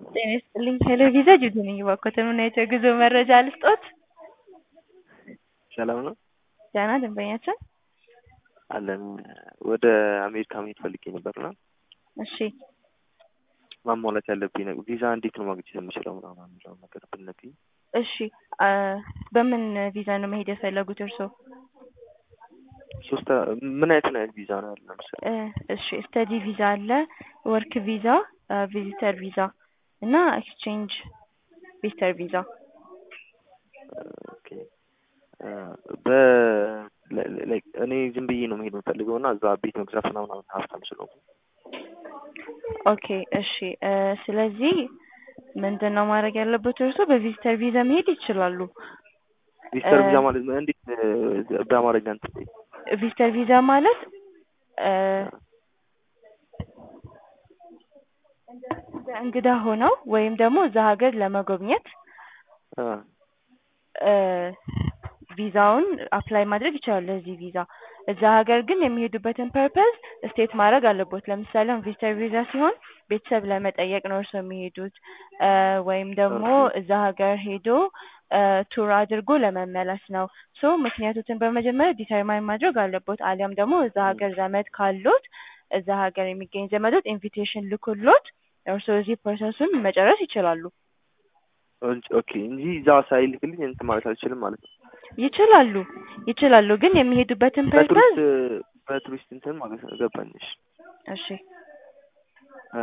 ጤና ይስጥልኝ ሄሎ ቪዛ ጅዱ ነኝ እባክዎትን ምን አይነት የጉዞ መረጃ ልስጥዎት? ሰላም ነው? ደህና ደንበኛችን አለን ወደ አሜሪካ መሄድ ፈልጌ ነበርና እሺ ማሟላት ያለብኝ ነገር ቪዛ እንዴት ነው ማግኘት የምችለው ምናምን የሚለውን ነገር ብትነግሪኝ። እሺ አ በምን ቪዛ ነው መሄድ የፈለጉት እርስዎ? ሶስት ምን አይነት ምን አይነት ቪዛ ነው ያለው ለምሳሌ? እ እሺ ስተዲ ቪዛ አለ፣ ወርክ ቪዛ፣ ቪዚተር ቪዛ እና ኤክስቼንጅ ቪዚተር ቪዛ። ኦኬ በ ላይክ እኔ ዝም ብዬ ነው መሄድ የምፈልገው እና እዛ ቤት መግዛት ምናምን ሀብታም ስለሆንኩ ኦኬ እሺ እ ስለዚህ ምንድን ነው ማድረግ ያለበት እርስዎ በቪዚተር ቪዛ መሄድ ይችላሉ። ቪዚተር ቪዛ ማለት እንዴት በአማርኛ እንትን በይኝ። ቪዚተር ቪዛ ማለት እ እንደ እንግዳ ሆነው ወይም ደግሞ እዛ ሀገር ለመጎብኘት አ እ ቪዛውን አፕላይ ማድረግ ይችላሉ ለዚህ ቪዛ። እዛ ሀገር ግን የሚሄዱበትን ፐርፐዝ ስቴት ማድረግ አለቦት። ለምሳሌ አሁን ቪዚተር ቪዛ ሲሆን ቤተሰብ ለመጠየቅ ነው እርስዎ የሚሄዱት እ ወይም ደግሞ እዛ ሀገር ሄዶ እ ቱር አድርጎ ለመመለስ ነው። ሶ ምክንያቶችን በመጀመሪያ ዲተርማይን ማድረግ አለቦት። አሊያም ደግሞ እዛ ሀገር ዘመድ ካሎት እዛ ሀገር የሚገኝ ዘመዶት ኢንቪቴሽን ልኮሎት እርስዎ እዚህ ፕሮሰሱን መጨረስ ይችላሉ። ኦኬ እንጂ እዛ ሳይልክልኝ እንትን ማለት አልችልም ማለት ነው። ይችላሉ ይችላሉ ግን የሚሄዱበትን ፐርፐዝ በቱሪስት በቱሪስት እንትን ማለት ነው ገባኝ። እሺ እሺ እ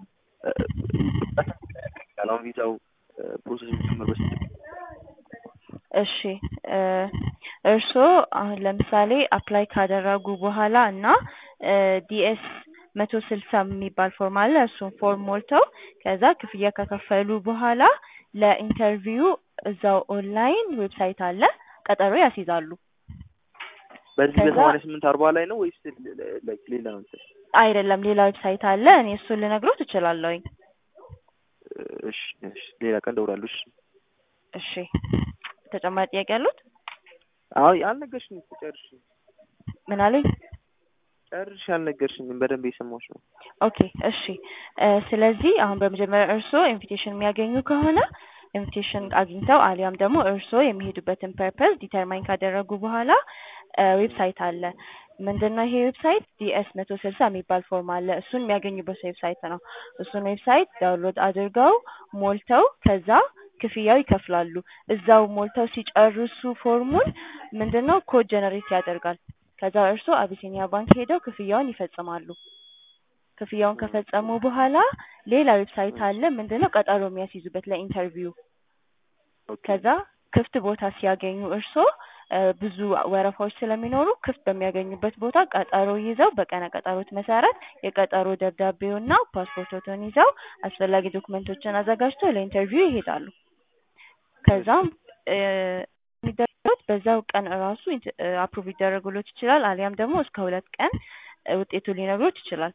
አሁን ቪዛው ፕሮሰስ ጀምር በስንት እሺ እ እርስዎ አሁን ለምሳሌ አፕላይ ካደረጉ በኋላ እና እ ዲኤስ መቶ ስልሳ የሚባል ፎርም አለ እሱን ፎርም ሞልተው ከዛ ክፍያ ከከፈሉ በኋላ ለኢንተርቪው እዛው ኦንላይን ዌብሳይት አለ ቀጠሮ ያስይዛሉ። በዚህ ከዛ- በሰማንያ ስምንት አርባ ላይ ነው ወይስ ላይክ ሌላ ነው እንትን? አይደለም ሌላ ዌብሳይት አለ እኔ እሱን ልነግሮት እችላለሁኝ። እሺ እሺ ሌላ ቀን እደውላለሁ። እሺ እሺ ተጨማሪ ጥያቄ ያሉት? አይ አልነገርሽኝም እኮ ጨርሽ ምን አሉኝ? ጨርሽ አልነገርሽኝም በደንብ የሰማሁሽ ነው። ኦኬ እሺ እ ስለዚህ አሁን በመጀመሪያ እርስዎ ኢንቪቴሽን የሚያገኙ ከሆነ ኢንቪቴሽን አግኝተው አሊያም ደግሞ እርስዎ የሚሄዱበትን ፐርፐዝ ዲተርማይን ካደረጉ በኋላ እ ዌብሳይት አለ። ምንድነው ይሄ ዌብሳይት ዲኤስ መቶ ስልሳ የሚባል ፎርም አለ እሱን የሚያገኙበት ዌብሳይት ነው። እሱን ዌብሳይት ዳውንሎድ አድርገው ሞልተው ከዛ ክፍያው ይከፍላሉ። እዛው ሞልተው ሲጨርሱ ፎርሙን ምንድነው ኮድ ጀነሬት ያደርጋል። ከዛ እርስዎ አቢሲኒያ ባንክ ሄደው ክፍያውን ይፈጽማሉ። ክፍያውን ከፈጸሙ በኋላ ሌላ ዌብሳይት አለ ምንድነው ቀጠሮ የሚያስይዙበት ለኢንተርቪው። ኦኬ ከዛ ክፍት ቦታ ሲያገኙ እርስዎ እ ብዙ ወረፋዎች ስለሚኖሩ ክፍት በሚያገኙበት ቦታ ቀጠሮ ይዘው በቀነ ቀጠሮት መሰረት የቀጠሮ ደብዳቤውና ፓስፖርቶትን ይዘው አስፈላጊ ዶክመንቶችን አዘጋጅተው ለኢንተርቪው ይሄዳሉ። ከዛም እ የሚደረጉት በዛው ቀን እራሱ አፕሩቭ ሊደረግሎት ይችላል አሊያም ደግሞ እስከ ሁለት ቀን እ ውጤቱ ሊነግሮት ይችላል።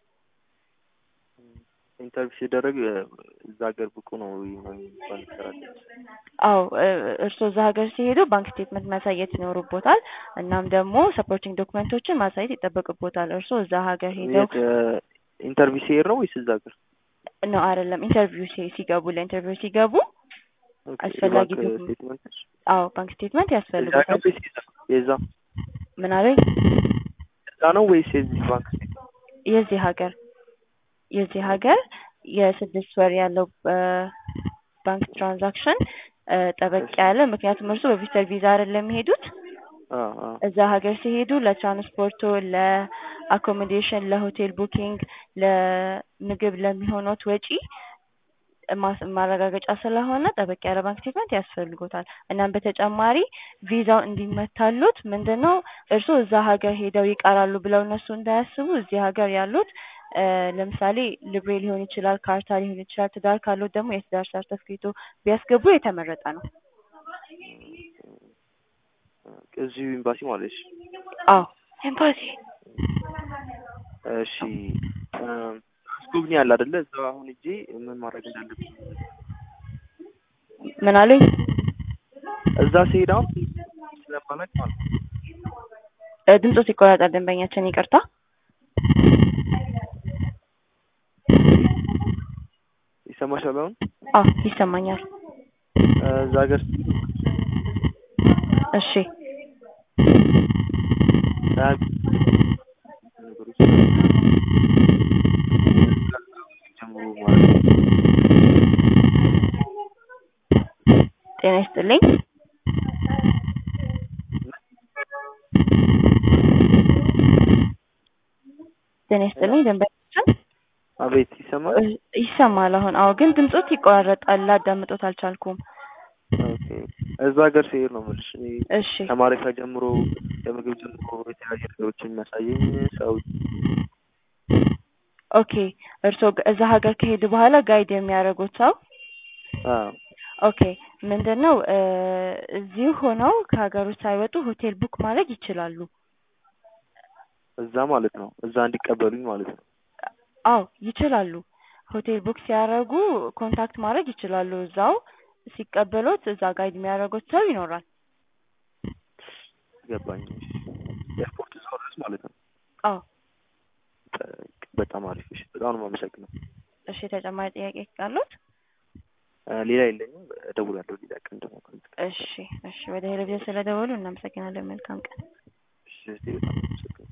ኢንተርቪው ሲደረግ እ እዛ ሀገር ብቁ ነው ምናምን የሚባል ነገር አለ። አዎ እ እርስዎ እዛ ሀገር ሲሄዱ ባንክ ስቴትመንት ማሳየት ይኖርቦታል። እናም ደግሞ ሰፖርቲንግ ዶክመንቶችን ማሳየት ይጠበቅቦታል። እርስዎ እዛ ሀገር ሄደው የት ኢንተርቪው ሲሄድ ነው ወይስ እዛ ሀገር? ነው አይደለም ኢንተርቪው ሲ ሲገቡ ለኢንተርቪው ሲገቡ ኦኬ አስፈላጊ የባንክ ዶክመንት- ስቴትመንት አዎ ባንክ ስቴትመንት እዛ ያስፈልጎታል። ነው ወይስ የዛ? የዛ ምን አሉኝ? እዛ ነው ወይስ የዚህ ባንክ ስቴትመንት? የዚህ ሀገር የዚህ ሀገር የስድስት ወር ያለው እ ባንክ ትራንዛክሽን እ ጠበቅ ያለ ምክንያቱም እርስዎ በቪዚተር ቪዛ አይደለም የሚሄዱት አ አ እዛ ሀገር ሲሄዱ ለትራንስፖርቶ፣ ለአኮሞዴሽን፣ ለሆቴል ቡኪንግ፣ ለምግብ ለሚሆኑት ወጪ ማስ- ማረጋገጫ ስለሆነ ጠበቅ ያለ ባንክ ስቴትመንት ያስፈልጎታል። እናም በተጨማሪ ቪዛው እንዲመታሉት ምንድነው እርስዎ እዛ ሀገር ሄደው ይቀራሉ ብለው እነሱ እንዳያስቡ እዚህ ሀገር ያሉት እ ለምሳሌ ልብሬ ሊሆን ይችላል፣ ካርታ ሊሆን ይችላል። ትዳር ካሉት ደግሞ የትዳር ሰርተፍኬቶ ቢያስገቡ የተመረጠ ነው። እዚሁ ኤምባሲ ማለት ነው። አዎ ኤምባሲ እሺ እ አስጎብኚ አለ አይደለ? እዛ አሁን ሂጄ ምን ማድረግ እንዳለብኝ ምን አሉኝ? እዛ ስሄድ አሁን ስለማላውቅ ማለት ነው። እ ድምጾት ይቆራረጣል ደንበኛችን ይቅርታ። ይሰማሻል አሁን አዎ ይሰማኛል። እ እዛ ሀገር ስትሄዱ እሺ ያ- ነገሮች ጀምሮ ማለት ነው። ጤና ይስጥልኝ። ጤና ይስጥልኝ ደንበኛችን አቤት ይሰማል። እ ይሰማል አሁን። አዎ ግን ድምጾት ይቆራረጣል፣ ላዳምጦት አልቻልኩም። ኦኬ እዛ ሀገር ሲሄድ ነው የምልሽ እኔ እሺ ከማረፊያ ጀምሮ ከምግብ ጀምሮ የተለያዩ ነገሮችን የሚያሳየኝ ሰው ኦኬ እርስዎ ግ- እዛ ሀገር ከሄዱ በኋላ ጋይድ የሚያደርጉት ሰው አዎ ኦኬ ምንድን ነው እ እዚሁ ሆነው ከሀገሩ ሳይወጡ ሆቴል ቡክ ማድረግ ይችላሉ። እዛ ማለት ነው እዛ እንዲቀበሉኝ ማለት ነው። አዎ ይችላሉ። ሆቴል ቡክ ሲያደርጉ ኮንታክት ማድረግ ይችላሉ። እዛው ሲቀበሉት እዛ ጋይድ የሚያደርጉት ሰው ይኖራል። ገባኝ። ኤርፖርት እዛው ድረስ ማለት ነው። አዎ በ- በጣም አሪፍ እሺ፣ በጣም ነው የማመሰግነው። እሺ ተጨማሪ ጥያቄ ካሉት? እ ሌላ የለኝም። እደውላለሁ ሌላ ቀን ደግሞ ከአንተ ጋር። እሺ እሺ ወደ ቴሌቪዥን ስለደወሉ እናመሰግናለን። መልካም ቀን። እሺ፣ በጣም አመሰግናለሁ።